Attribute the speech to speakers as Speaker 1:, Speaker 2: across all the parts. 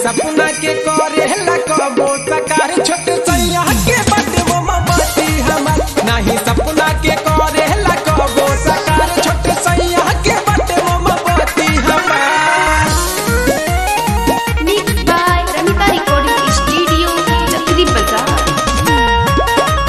Speaker 1: सपना के करे कबो सकार छोट सैया के बाटे वो मबाती हमार नाही सपना के करे कबो सकार छोट सैया के बाटे वो मबाती हमार
Speaker 2: Mixed by Ramita Recording Studio, Chakri Bazaar.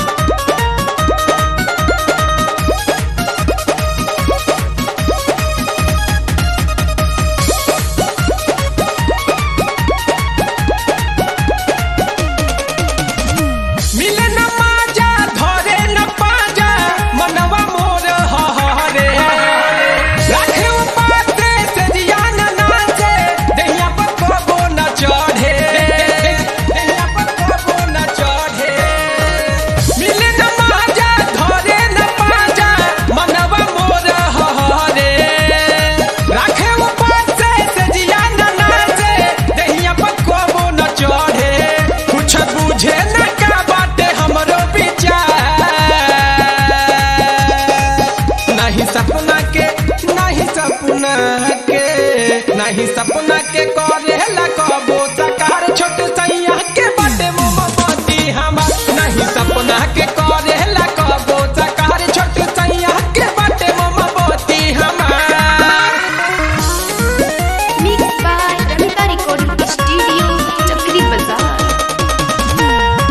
Speaker 1: मिले न माजा धरे न पाजा मनवा मोर हहरे राखे उपाते से जिया न नाचे देहिया पर कबो न चढ़े देहिया पर कबो न चढ़े मिले न माजा धरे न पाजा मनवा मोर हहरे राखे उपाते से जिया न नाचे देहिया पर कबो न चढ़े कुछ बुझे न का बाटे हमरो विचार नहीं सपना के नहीं सपना के नहीं सपना के करे कबो सकार छोट सैया के बाटे मोमबत्ती हमार नहीं सपना के करे कबो सकार छोट सैया के बाटे मोमबत्ती हमार
Speaker 2: Mixed by Ramita Recording Studio, Chakri Bazaar.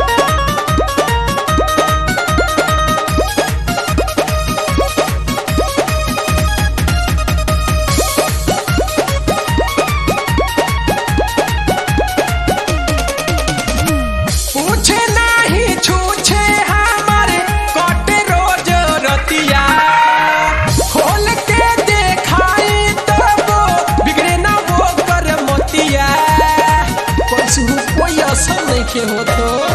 Speaker 1: पूछे नाही छूछे हमारे कटे रोज रतिया खोल के देखाई तब बिगड़े ना वो कर मोतिया कुछ कोई असर नहीं के हो तो